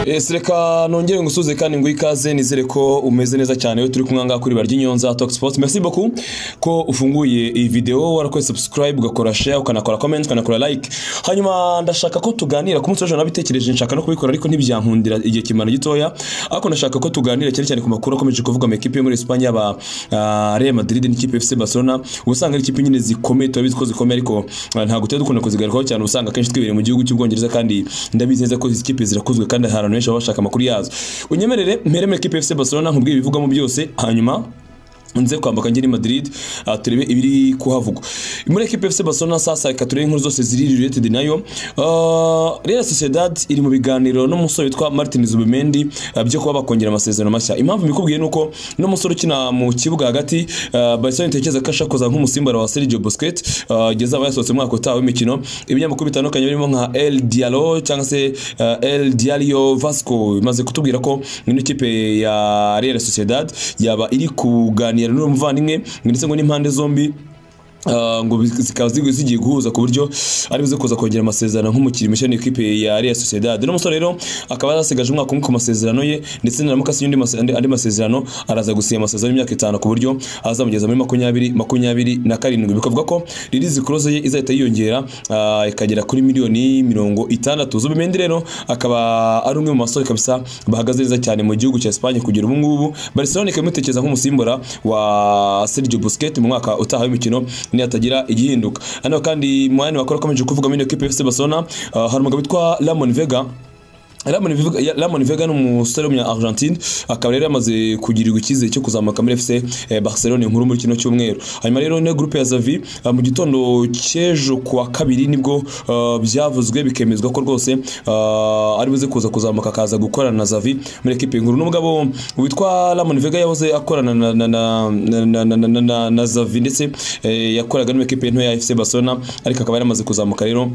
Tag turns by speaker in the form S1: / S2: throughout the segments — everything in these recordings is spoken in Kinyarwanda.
S1: ese reka nongere ngusuze kandi nguhe ikaze nizere ko umeze neza cyane we turi kumwe ngaha kuri barya inyonza talk sports merci beaucoup ko ufunguye iyi video warakoze subscribe ugakora share ukanakora comment ukanakora like hanyuma ndashaka ko tuganira ku munsi w'ejo nabitekereje nshaka no kubikora ariko ntibyankundira igihe kimana gitoya ariko ndashaka ko tuganira cyane cyane ku makuru akomeje kuvuga mu ikipe yo muri Espagne aba Real Madrid n'ikipe FC Barcelona usanga ari ikipe nyine zikomeye turabizi ko zikomeye ariko ah, ntabwo tuba dukunda kuzigarukaho cyane usanga akenshi twibere mu gihugu cy'ubwongereza kandi ndabizi neza ko izi kipe zirakuzwe kandi hari abantu benshi baba bashaka amakuru yazo unyemerere mpere muri ikipe FC Barcelona nkubwiye ibivugamo byose hanyuma nze kwambuka ngiri Madrid ah, turebe ibiri kuhavugwa muri equipe FC Barcelona sasa reka turebe inkuru zose ziri related nayo Ah, Real Sociedad iri mu biganiro n'umusore witwa Martin Zubimendi ah, byo kuba bakongera amasezerano mashya impamvu mbikubwiye nuko n'umusore ukina mu kibuga hagati ah, Barcelona itekereza ko ashakoza nk'umusimbara wa Sergio Busquets ah, ageze aba yasohotse mu mwaka utaha w'imikino ibinyamakuru bitandukanye birimo nka El Diallo cyangva se ah, El Diario Vasco bimaze kutubwira ko ino ikipe ya Real Sociedad yaba iri kuganira n'uwo muvandimwe ndetse ngo n'impande zombi Uh, ngo bi- zikaba zi- zigiye guhuza ku buryo ari buze kuza kongera amasezerano nk'umukinnyi mushya n'ikipe ya Real Sociedad uno musore rero akaba yarasigaje umwaka umwe ku masezerano ye ndetse naramukasiye undi mase- andi andi masezerano araza gusinya amasezerano y'imyaka itanu ku buryo azamugeza muri makumyabiri makumyabiri na karindwi bikavuga ko release clause ye izahita yiyongera ah, ikagera kuri miliyoni mirongo itandatu Zubimendi rero akaba ari umwe mu basore kabisa bahagaze neza cyane mu gihugu cya Espagne kugera ubu ngubu Barcelona ikaba imutekereza nk'umusimbura wa Sergio Busquets mu mwaka utaha w'imikino nihatagira igihinduka hano kandi mu bandi bakora akomeje kuvuga muri equipe FC Barcelona ah, hari umugabo witwa Ramon Vega Ramon Vega- ya- Ramon Vega ni umusore w'umunya Argentine akaba rero yamaze kugirirwa icyizere cyo kuzamuka muri FC eh, Barcelona inkuru muri kino cyumweru hanyuma rero niyo groupe ya Xavi ah, mu gitondo cy'ejo kuwa kabiri nibwo ah, byavuzwe bikemezwa ko rwose ah, ari buze kuza kuzamuka akaza gukorana na Xavi muri equipe nkuru n'umugabo witwa Ramon Vega yahoze akorana na na na na- na na- na- na- na Xavi ndetse eh, yakoraga n'equipe nto ya FC Barcelona ariko akaba yaramaze kuzamuka rero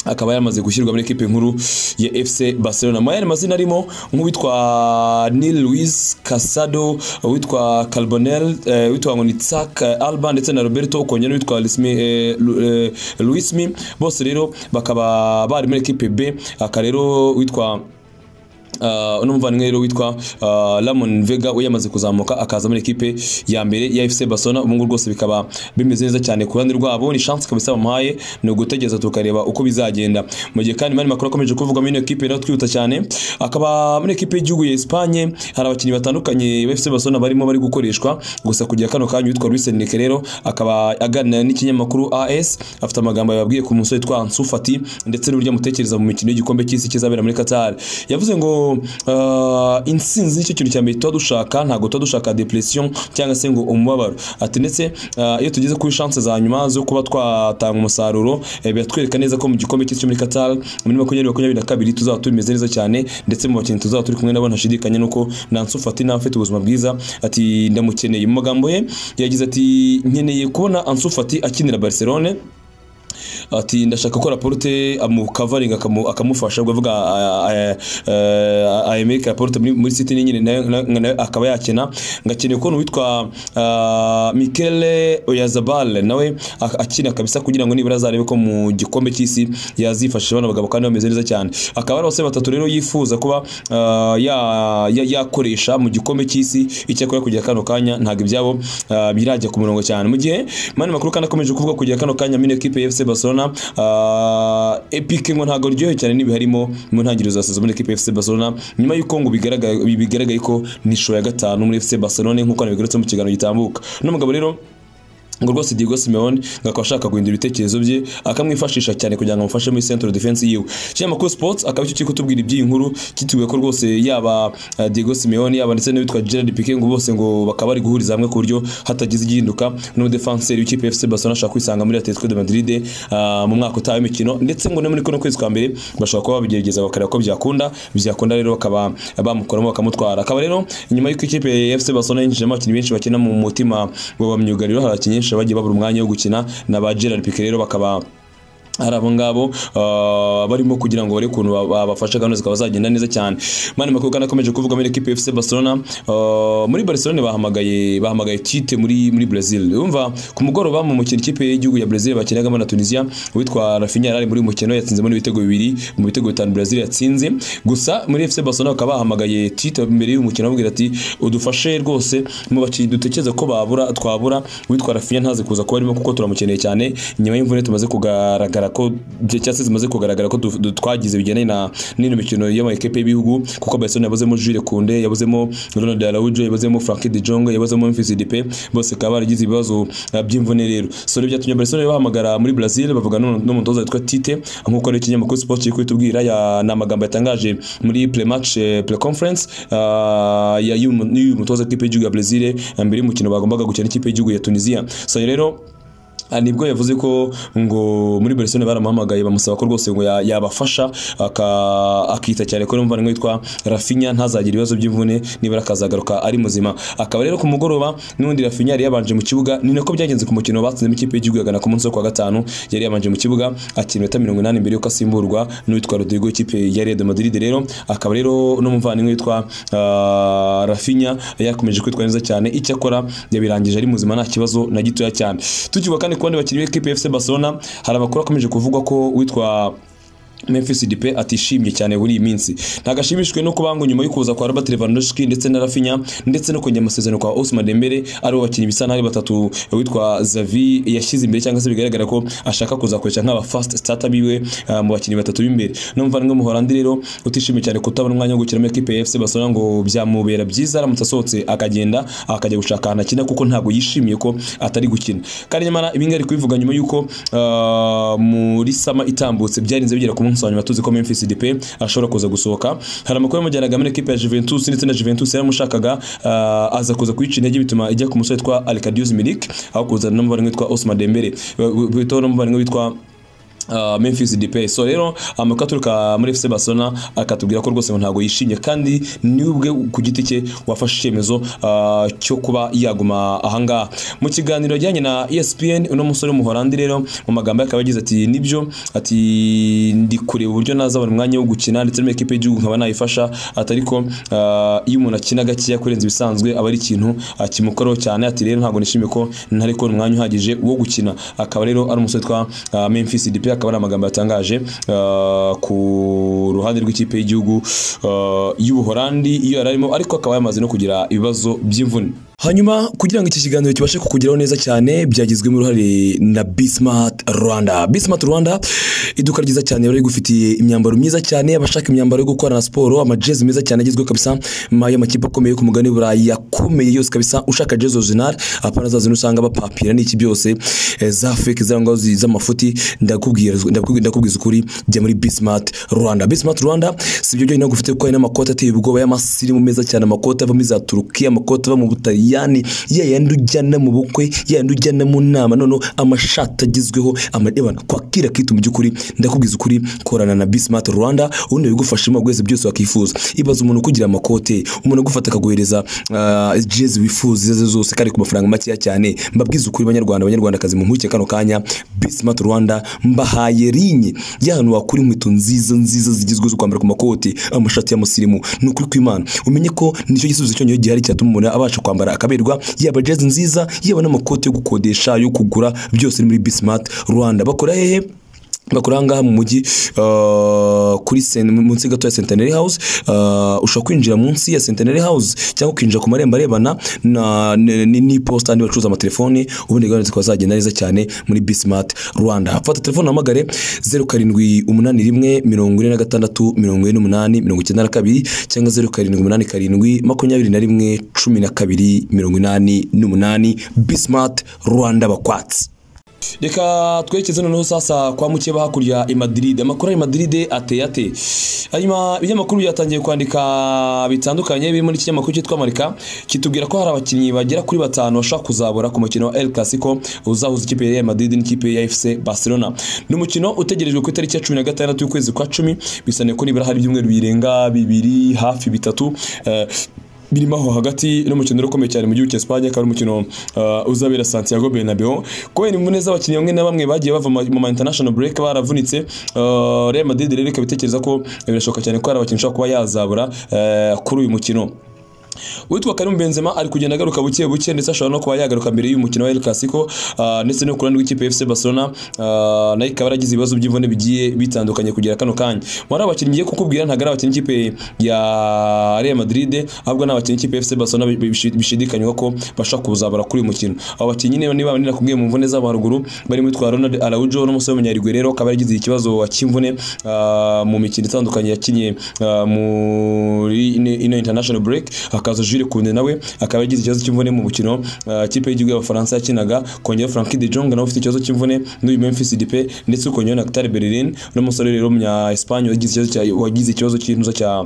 S1: akaba yaramaze gushyirwa muri ekipe nkuru ya FC Barcelona mu yandi mazina arimo nk'uwitwa Neil Luis Casado uwitwa Carbonel eh, uwitwa ngo ni Isaac Alba ndetse na Roberto Konyana uwitwa Luismi eh, Lu- eh, Luismi bose rero bakaba bari muri ekipe B aka rero witwa Uh, uno muvandimwe rero witwa uh, Ramon Vega we yamaze kuzamuka akaza muri ekipe ya mbere ya FC Barcelona ubu ngubu rwose bikaba bimeze neza cyane ku ruhande rwabo ni chance kabisa bamuhaye ni ugutegereza tukareba uko bizagenda mu gihe kandi mani makuru akomeje kuvuga muri ino ekipe rero twihuta cyane akaba muri ekipe y'igihugu ya Espagne hari abakinnyi batandukanye ba FC Barcelona barimo bari gukoreshwa gusa kujya kano kanya witwa Luis Enrique rero akaba aganira n'ikinyamakuru AS afite amagambo yababwiye ku musore witwa Ansu Fati ndetse n'uburyo amutekereza mu mikino y'igikombe cy'isi kizabera muri Qatar yavuze ngo ah, intsinzi nicyo kintu cya mbere tuba dushaka ntabwo tuba dushaka depression cyangwa se ngo umubabaro ati ndetse ah, iyo tugeze kuri chance za nyuma zo kuba twatanga umusaruro eh, biratwereka neza ko mu gikombe cy'isi cyo muri Qatar muri makumyabiri makumyabiri na kabiri tuzaba tumeze neza cyane ndetse mu bakinnyi tuzaba turi kumwe nabo ntashidikanya nuko Nansu Fati nawe afite ubuzima bwiza ati ndamukeneye mu magambo ye yagize ati nkeneye kubona Ansu Fati akinira Barcelona ati ndashaka ko raporute amukavaringa akamufasha ubwo avuga ayemerika raporute muri muri city nyine nayo- nayo- nayo akaba yakina ngakeneye kubona uwitwa ah, Mikele Oyazabal nawe ak- akina kabisa kugira ngo nibura azarebe ko mu gikombe cy'isi yazifashisha abana bagabo kandi bameze neza cyane akaba ari abasore batatu rero yifuza kuba ah, ya- ya- yakoresha mu gikombe cy'isi icyakora kugira kano kanya ntabwo ibyabo ah, birajya ku murongo cyane mu gihe mani makuru kandi akomeje kuvuga kugira kano kanya muri ekipe ya FC Barcelona ah, Epic ngo ntabwo ryohe cyane n'ibiharimo mu ntangiriro za sezo muri ekipe ya FC Barcelona nyuma y'uko ngo bigaragaye bigaragaye ko nishuro ya gatanu muri FC Barcelona nk'uko nabigarutse mu kiganiro gitambuka n'umugabo rero ngo rwose Diego Simeone ngo akaba ashaka guhindura ibitekerezo bye akamwifashisha cyane kugira ngo amufashe muri centre defense yiwe kinyamakuru sports akaba icyo kiri kutubwira iby'iyi nkuru kitubwiye ko rwose yaba eh, Diego Simeone yaba ndetse n'uwitwa Gerard Piqué ngo bose ngo bakaba bari guhuriza hamwe ku buryo hatagize igihinduka n'umudefanseri w'ikipe ya FC Barcelona ashaka kwisanga muri Atletico de Madrid ah, mu mwaka utaha w'imikino ndetse ngo no muri kuno kwezi kwa mbere bashobora kuba babigerageza bakareba ko byakunda byakunda rero bakaba bamukoramo bakamutwara akaba rero nyuma y'uko ikipe ya FC Barcelona yinjijemo abakinnyi benshi bakina mu mutima wa ba myugariro hari abakinnyi benshi bagiye babura umwanya wo gukina na ba Gerard Piqué rero bakaba hari abo ngabo ah, barimo kugira ngo bare ukuntu ba- babafasha gahunda zikaba zagenda neza cyane mani makuru kandi akomeje kuvugamo n'ikipe ya FC Barcelona ah, muri Barcelona bahamagaye bahamagaye Tite muri muri Brazil urumva ku mugoroba mu mukino ikipe y'igihugu ya Brazil bakinagamo na Tunisia uwitwa Rafinha yari ari muri uyu mukino yatsinzemo n'ibitego bibiri mu bitego bitanu Brazil yatsinze gusa muri FC Barcelona bakaba bahamagaye Tite mbere y'uyu mukino bamubwira ati udufashe rwose mu bakinnyi dutekereza ko babura twabura uwitwa Rafinha ntaze kuza kuba arimo kuko turamukeneye cyane nyuma y'imvune tumaze kugaragara ko cyangwa se zimaze kugaragara ko du- du- twagize bigendanye na n'ino mikino y'amakipe y'ibihugu kuko Barcelona yabuzemo Jules Koundé yabuzemo Ronald Araujo yabuzemo Frankie de Jong yabuzemo Memphis Depay bose bakaba baragize ibibazo uh, by'imvune rero so rero byatumye Barcelona bahamagara muri Brazil bavuga n'umu- n'umutoza witwa Tite nk'uko ari ikinyamakuru Sport kiri kubitubwira ya- ni amagambo yatangaje muri pre match eh, pre conference uh, ya y'uyu- y'uyu mutoza w'ikipe y'igihugu ya Brazil eh, mbere y'umukino bagombaga gukina n'ikipe y'igihugu ya Tunisia so rero Ah, nibwo yavuze ko ngo muri Barcelona baramuhamagaye bamusaba ko rwose ngo ya- yabafasha aka- akita cyane ko numva witwa Rafinha ntazagira ibibazo by'imvune nibura akazagaruka ari muzima akaba rero ku mugoroba n'undi Rafinha yari yabanje mu kibuga ni nako byagenze ku mukino batsinzemo ikipe y'igihugu ya Ghana ku munsi wo kuwa gatanu yari yabanje mu kibuga akina iminota mirongo inani mbere yuko asimburwa n'uwitwa Rodrigo w'ikipe ya Real de Madrid rero akaba rero n'umuvandimwe witwa ah, Rafinha yakomeje kwitwa neza cyane icyakora yabirangije ari muzima nta kibazo na gitoya cyane tukivuga kandi ku bandi bakinnyi b'ikipe ya FC Barcelona hari amakuru akomeje kuvugwa ko witwa Memphis Depay atishimye cyane muri iyi minsi ntagashimishijwe no kubanga nyuma yo kuza kwa Robert Lewandowski ndetse na Rafinha ndetse no kongera amasezerano kwa Ousmane Dembele ari abakinnyi bisa n'aho ari batatu witwa Xavi yashyize imbere cyangwa se bigaragara ko ashaka kuzakoresha nk'aba fast starter biwe ah, mu bakinnyi batatu b'imbere numva ngo muhorandi rero utishimye cyane kutabona umwanya wo gukina muri ekipe ya FC Barcelona ngo byamubera byiza aramutse asohotse akagenda akajya gushaka ahantu akina kuko ntabwo yishimiye ko atari gukina kandi nyamara ibi ngibi ari kubivuga nyuma y'uko ah, muri sama itambutse byarinze bigera ku munsi wa nyuma tuzi ko Memphis Depay ashobora kuza gusohoka hari amakuru yamujyanaga muri ekipe ya Juventus ndetse na Juventus yaramushakaga ah, aza kuza kuyica intege bituma ijya ku musore witwa Arkadiusz Milik aho kuzana n'umuvandimwe witwa Ousmane Dembele bitaho n'umuvandimwe witwa Uh, Memphis Depay so rero amakuru aturuka muri FC Barcelona akatubwira ko rwose ngo ntabwo yishimye kandi nibwe ku giti cye wafashe icyemezo uh, cyo kuba yaguma ahangaha mu kiganiro ajyanye na ESPN uno musore w'umuholandi rero mu magambo ye akaba yagize ati nibyo ati ndi kureba uburyo nazabona umwanya wo gukina ndetse n'ikipe y'igihugu nkaba nayifasha ati ariko uh, iyo umuntu akina gakeya kurenza ibisanzwe aba ari ikintu uh, kimukoraho cyane ati rero ntabwo nishimiye ko ntari kubona umwanya uhagije wo gukina akaba rero ari umusore witwa uh, Memphis Depay akaba ari amagambo yatangaje uh, ku ruhande rw'ikipe y'igihugu uh, y'Ubuholandi iyo yari arimo ariko akaba yamaze no kugira ibibazo by'imvune hanyuma kugira ngo iki kiganiro kibashe kukugeraho neza cyane byagizwemo uruhare na Bismart Rwanda Bismart Rwanda iduka ryiza cyane bari gufitiye imyambaro myiza cyane abashaka imyambaro yo gukorana siporo amajezi meza cyane agezweho kabisa ma y'amakipe akomeye yo ku mugabane w'i Burayi yakomeye yose kabisa ushaka jezi original apana zazino usanga bapapira n'iki byose eh, za fake zangwa z'amafuti ndakubwira ndakubwira ndakubwiza ukuri jya muri Bismart Rwanda Bismart Rwanda si ibyo byonyine gufite kuko hari n'amakoti ateye ubwoba y'amasirimu meza cyane amakoti ava muri za Turukiya amakoti ava mu Butaliyani ya yandi ujyana mu bukwe ya yandi ujyana mu nama noneho amashati agezweho amadebana kwakira kitu mu by'ukuri ndakubwiza ukuri korana na Bismart Rwanda ubundi bigufashamo byose byose wakifuza ibaza umuntu ukugira amakote umuntu agufata akaguhereza ah, jezi wifuza izo arizo zose kandi ku mafaranga makeya cyane mbabwiza ukuri banyarwanda banyarwandakazi mumpuke kano kanya Bismart Rwanda mbahaye rinye y'ahantu wakura inkweto nziza nziza zigezweho zo kwambara ku makoti amashati y'amusirimu ni ukuri kw'Imana umenye ko nicyo gisubizo cyonyine gihari cyatuma umuntu abasha kwambara akaberwa yaba jezi nziza yaba n'amakoti yo gukodesha yo kugura byose ni muri Bismart Rwanda bakora hehe bakora ahangaha mu mujyi uh, kuri sen- munsi gato ya Centenary House uh, ushobora kwinjira munsi ya Centenary House cyangwa ukinjira ku marembo arebana na ni- ni- n'iposita andi bacuruza amatelefoni ubundi gahunda zikaba zagenda neza cyane muri Bismart Rwanda fata telefone uhamagare 0781 46 cyangwa 0787 21 12 88 Bismart Rwanda bakwatsi reka twerekeze noneho sasa kwa mukeba hakurya i Madrid amakuru ya Madrid ateye ate hanyuma ibinyamakuru byatangiye kwandika bitandukanye birimo n'ikinyamakuru cyitwa Marika kitubwira ko hari abakinnyi bagera kuri batanu bashobora kuzabura ku mukino wa El Clasico uzahuza ikipe ya Real Madrid n'ikipe ya FC Barcelona ni umukino utegerejwe ku itariki ya cumi na gatandatu y'ukwezi kwa cumi bisane ko nibura hari ibyumweru birenga bibiri hafi bitatu eh, birimo aho hagati n'umukino ukomeye cyane mu gihugu cya Espagne akaba ari umukino uh, uzabera Santiago Bernabeu kubera imvune z'abakinnyi bamwe na bamwe bagiye bava mu ma international break baravunitse uh, Real Madrid rero ikaba itekereza ko birashoboka cyane ko hari abakinnyi ushobora kuba yazabura uh, kuri uyu mukino witwa Karim Benzema ari kugenda agaruka buke buke ndetse ashobora no kuba yagaruka mbere y'umukino wa El Clasico ah, ndetse no kurana rw'ikipe FC Barcelona ah, nayo ikaba yaragize ibibazo by'imvune bigiye bitandukanye kugera kano kanya muri abakinnyi ngiye kukubwira ntabwo ari abakinnyi ikipe ya Real Madrid ahubwo ni abakinnyi ikipe FC Barcelona bishi- bishidikanywa ko bashobora kuzabara kuri uyu mukino abo bakinnyi niba niba nakubwiye mu mvune z'abo haruguru barimo witwa Ronald Araujo n'umusore w'umunyarwego akaba yaragize ikibazo cy'imvune ah, mu mikino itandukanye yakinnye ah, muri ino- ino international break hakaza Jules Koundé nawe akaba yagize ikibazo cy'imvune mu mukino uh, ikipe y'igihugu y'abafaransa yakinaga kongera Frankie de Jong nawe ufite ikibazo cy'imvune n'uyu Memphis Depay ndetse ukongera na Khtar Bellerin n'umusore rero w'umunya Espagne wagize ikibazo cya- wagize ikibazo cy'intuza cya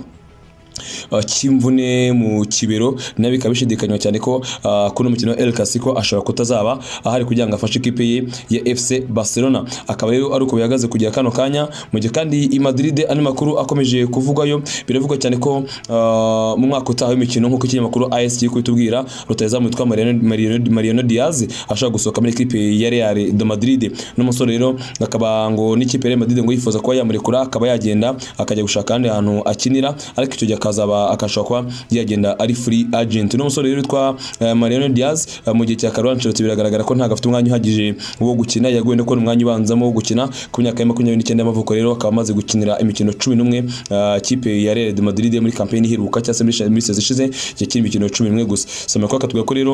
S1: uh, cy'imvune mu kibero nawe bikaba bishidikanywa cyane ko uh, kuri uno mukino wa El Clasico ashobora kutazaba ahari kugira ngo afashe ikipe ye ya FC Barcelona akaba rero ari uko bihagaze kugera kano kanya mu gihe kandi i Madrid andi makuru akomeje kuvugwayo biravugwa cyane ko uh, mu mwaka utaha w'imikino nk'uko ikinyamakuru AS kiri kubitubwira rutayezamu witwa Mariano- Mariano- Mariano Diaz ashobora gusohoka muri ikipe ya Real de Madrid n'umusore rero akaba ngo n'ikipe ya Real Madrid ngo yifuza kuba yamurekura akaba yagenda akajya gushaka ahandi hantu akinira ariko icyo gihe akazaba akashobora kuba yagenda ari free agent n'umusore rero witwa eh, Mariano Diaz eh, mu gihe cya Carlo Ancelotti biragaragara ko ntabwo afite umwanya uhagije wo gukina yaguye no kubona umwanya ubanzamo wo gukina ku myaka ya makumyabiri n'icyenda y'amavuko rero akaba amaze gukinira imikino cumi n'umwe eh, ikipe ya Real de Madrid muri kampeni iheruka cyangwa se muri- muri sezi ishize yakina imikino cumi n'umwe gusa soma ko akavuga ko rero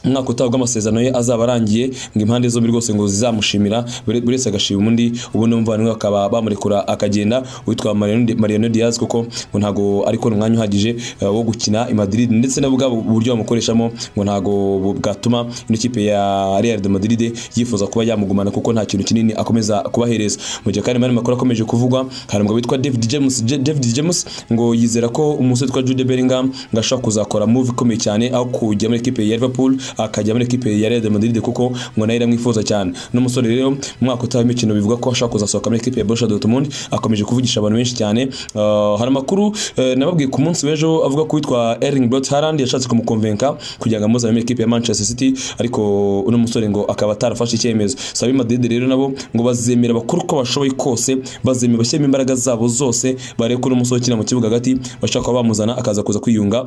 S1: umwaka utaha ubwo amasezerano ye azaba arangiye ngo impande zombi rwose ngo zizamushimira buri buri wese agashima undi ubundi umuvandimwe bakaba bamurekura akagenda witwa Mariano Di- Mariano Diaz kuko ngo ntago ari kubona umwanya uhagije eh, wo gukina i Madrid ndetse na bwa buryo bamukoreshamo ngo ntago bu- bwatuma ino kipe ya Real de Madrid yifuza kuba yamugumana kuko nta kintu kinini akomeza kubahereza mu gihe kandi mu yandi makuru akomeje kuvugwa hari umugabo witwa David James Je- David James ngo yizera ko umusore witwa Jude Bellingham ngo ashobora kuzakora move ikomeye cyane aho kujya muri ekipe ya Liverpool akajya muri ekipe ya Real de Madrid kuko ngo nayo iramwifuza cyane n'umusore rero mu mwaka utaha w'imikino bivuga ko ashobora kuzasohoka muri ekipe ya Borussia Dortmund akomeje kuvugisha abantu benshi cyane Uh, hari amakuru eh, nababwiye ku munsi w'ejo avuga ko witwa Erling Braut Haaland yashatse kumukonvenka kugira ngo amuzane muri ekipe ya Manchester City ariko uno musore ngo akaba atarafashe icyemezo sabi Madrid rero nabo ngo bazemera bakora uko bashoboye kose bazemera bashyiremo imbaraga zabo zose barebe ko uno musore ukina mu kibuga hagati bashaka kuba bamuzana akaza kuza kwiyunga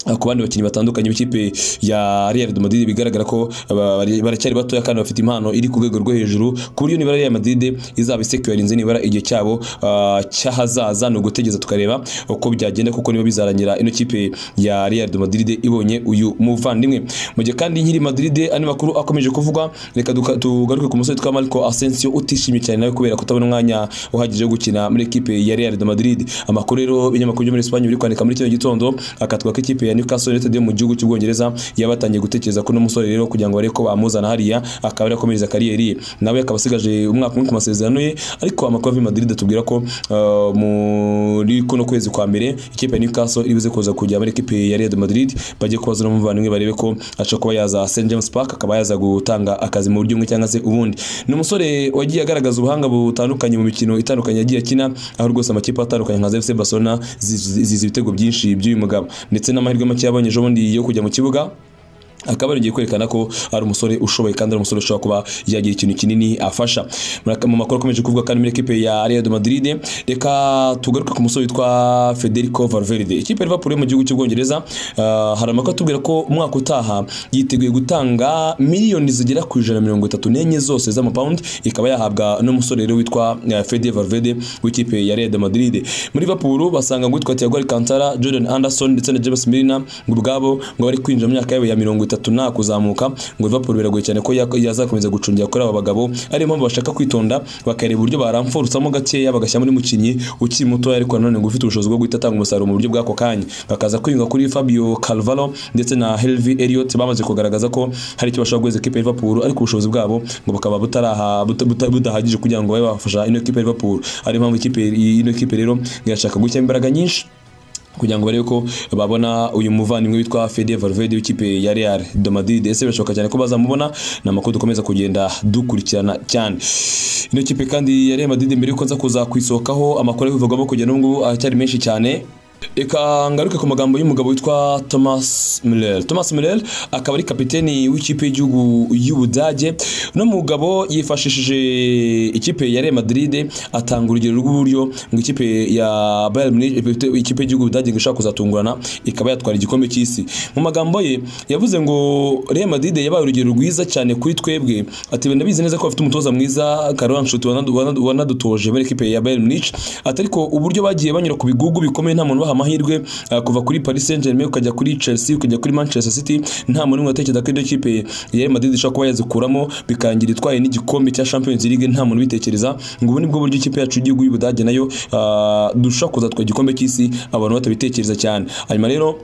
S1: Uh, ku bandi bakinnyi batandukanye b'ikipe ya Real de Madrid bigaragara ko aba- bari- baracyari batoya kandi bafite impano iri ku rwego rwo hejuru ku buryo nibara Real Madrid izaba isecurinze nibara igihe cyabo uh, cy'ahazaza ni ugutegereza tukareba uko byagenda kuko niba bizarangira ino kipe ya Real de Madrid ibonye uyu muvandimwe mu gihe kandi nkiri i Madrid andi makuru akomeje kuvugwa reka duka- tugaruke ku musore twa Marco Asensio utishimye cyane nawe kubera kutabona umwanya uhagije wo gukina muri ekipe ya Real de Madrid amakuru rero ibinyamakuru byo muri Espagne biri kwandika muri kino gitondo akatwa ko ikipe ya Newcastle United yo mu gihugu cy'Ubwongereza yabatangiye gutekereza ko umusore rero kugira ngo barebe ko bamuzana hariya akaba arakomereza kariyeri ye nawe akaba asigaje umwaka umwe ku masezerano ye ariko amakuru ava i Madrid atubwira ko uh, muri kuno kwezi kwa mbere ikipe ya Newcastle iribuze kuza kujya muri ekipe ya Real de Madrid bagiye kubazana umuvandimwe barebe ko ashobora kuba yaza St James Park akaba yaza gutanga akazi mu buryo bumwe cyangwa se ubundi ni umusore wagiye agaragaza ubuhanga butandukanye mu mikino itandukanye yagiye akina aho rwose amakipe atandukanye nka FC Barcelona zizi zizi ibitego byinshi by'uyu mugabo ndetse n'amahirwe make yabonye ejo bundi yo kujya mu kibuga akaba yongeye kwerekana ko ari umusore ushoboye kandi ari umusore ushobora kuba yagira ikintu kinini afasha Muraka- mu makuru akomeje kuvuga kandi muri ekipe ya Real de Madrid reka tugaruke ku musore witwa Federico Valverde ikipe ya Liverpool yo mu gihugu cy'Ubwongereza uh, hari amakuru atubwira ko umwaka utaha yiteguye gutanga miliyoni zigera ku ijana na mirongo itatu n'enye zose z'amapawundi ikaba yahabwa n'umusore rero witwa uh, Fede Valverde w'ikipe ya Real de Madrid muri Liverpool basanga ngo witwa Thiago Alcantara Jordan Anderson ndetse na James Milner ngo ubwabo ngo bari kwinjira mu myaka yabo ya mirongo itatu nta kuzamuka ngo Liverpool biragoye cyane ko yak- yazakomeza gucungira kuri aba bagabo ariyo mpamvu bashaka kwitonda bakareba uburyo baramfurutsamo gakeya bagashyiramo n'umukinnyi ukiri mutoya ariko nanone ngo ufite ubushobozi bwo guhita atanga umusaruro mu buryo bw'ako kanya bakaza kwiyunga kuri Fabio Carvalho ndetse na Hervey Elliott bamaze kugaragaza ko hari icyo bashobora guheza ikipe ya Liverpool ariko ubushobozi bwabo ngo bukaba butaraha buta- buta- budahagije kugira ngo babe bafasha ino kipe ya Liverpool ariyo mpamvu ikipe ino kipe rero irashaka gushyiramo imbaraga nyinshi kugira ngo barebe ko babona uyu muvandimwe witwa Fede Valverde w'ikipe ya Real de Madrid ese birashoboka cyane ko bazamubona ni amakuru dukomeza kugenda dukurikirana cyane ino kipe kandi ya Real Madrid mbere yuko nza kuza kuyisohokaho amakuru ari kuvugwamo kugenda n'ubu ngubu aracyari menshi cyane reka ngaruke ku magambo y'umugabo witwa thomas murel thomas murel akaba ari kapiteni w'ikipe y'igihugu y'ubudage uno mugabo yifashishije ikipe ya real madrid atanga urugero rw'uburyo ngo ikipe ya bayern munich ikipe y'igihugu y'ubudage ngo ishaka kuzatungurana ikaba yatwara igikombe cy'isi mu magambo ye yavuze ngo real madrid yabaye urugero rwiza cyane kuri twebwe ati "Wenda ndabizi neza ko bafite umutoza mwiza karoran nshuti wanadu- wanadu- wanadutoje muri ikipe ya bayern munich ati ariko uburyo bagiye banyura ku bigugu bikomeye nta muntu ubaha amahirwe eh, kuva kuri paris saint germain ukajya kuri chelsea ukajya kuri manchester city nta muntu n'umwe watekereza ko ino kipe ya real madrid ishobora kuba yazikuramo bikangira itwaye n'igikombe cya champions league nta muntu ubitekereza ngo ubu nibwo buryo ikipe yacu y'igihugu y'ubudage nayo ah, dushobora kuzatwara igikombe cy'isi abantu batabitekereza cyane hanyuma rero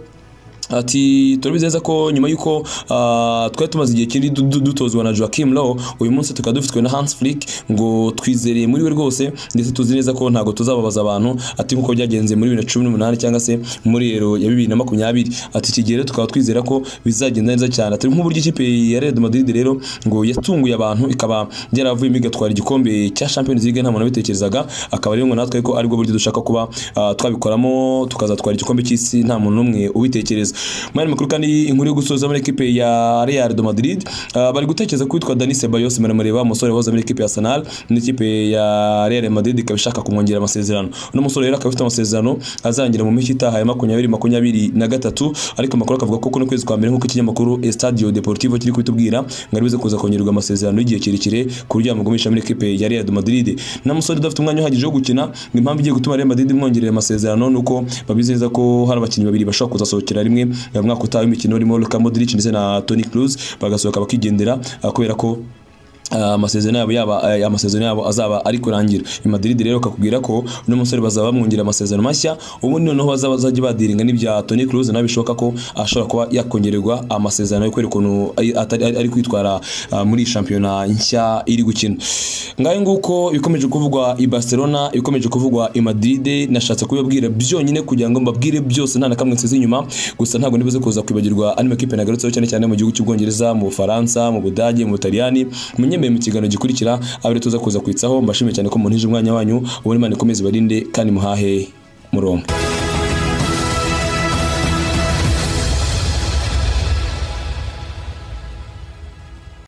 S1: Ati turabizi neza ko nyuma y'uko ah, twari tumaze igihe kinini du- du- dutozwa na Joachim Low uyu munsi tukaba dufitwe na Hans Flick ngo twizereye muri we rwose ndetse tuzi neza ko ntabwo tuzababaza abantu ati nk'uko byagenze muri 2018 cyangwa se muri ero ya 2020 ati iki gihe rero tukaba twizera ko bizagenda neza cyane ati nk'uburyo ikipe ya Real Madrid rero ngo yatunguye abantu ikaba yaravuyemo igatwara igikombe cya Champions League nta muntu wabitekerezaga akaba rero ngo natwe ko aribwo buryo dushaka kuba ah, twabikoramo tukazatwara igikombe cy'isi nta muntu n'umwe ubitekereza mu yandi makuru kandi inkuru yo gusoza muri ekipe ya Real de Madrid ah, bari gutekereza ko witwa Dani Ceballos muremureba umusore wahoze muri ekipe ya Arsenal n'ikipe ya Real Madrid ikaba ishaka kumwongerera amasezerano uno musore rero akaba afite amasezerano azarangira mu mpeshyi itaha ya makumyabiri makumyabiri na gatatu ariko amakuru akavuga ko kuno kwezi kwa mbere nk'uko ikinyamakuru Estadio Deportivo kiri kubitubwira ngo aribuze kuza kongererwa amasezerano y'igihe kirekire ku buryo yamugumisha muri ekipe ya Real de Madrid na musore udafite umwanya uhagije wo gukina ngo impamvu igiye gutuma Real Madrid imwongerera amasezerano nuko babizi neza ko hari abakinnyi babiri bashobora kuzasohokera rimwe mu mwaka utaha w'imikino urimo Luka Modric ndetse na Toni Kroos bagasohoka bakigendera ah, kubera ko ah, amasezerano yabo yaba eh, amasezerano yabo azaba ari kurangira i Madrid rero kakubwira ko uno musore bazaba bamwongera amasezerano mashya ubundi noneho bazaba bazajya badiringa n'ibya Toni Kroos nawe bishoboka ko ashobora kuba yakongererwa amasezerano yo kubera ukuntu ari- atari- ari ari kwitwara ah, muri iyi shampiyona nshya iri gukina ngayo nguko ibikomeje kuvugwa i Barcelona ibikomeje kuvugwa i Madrid nashatse kubibabwira byonyine kugira ngo mbabwire byose nta na kamwe nsize inyuma gusa ntabwo nibuze kuza kwibagirwa andi makipe nagarutseho cyane cyane mu gihugu cy'ubwongereza mu Bufaransa mu Budage mu Butaliyani munyemeye mu kiganiro gikurikira abiri tuza kuza kwitsaho mbashimiye cyane ko muntije umwanya wanyu ubona imana ikomeze ibarinde kandi muhahe murongo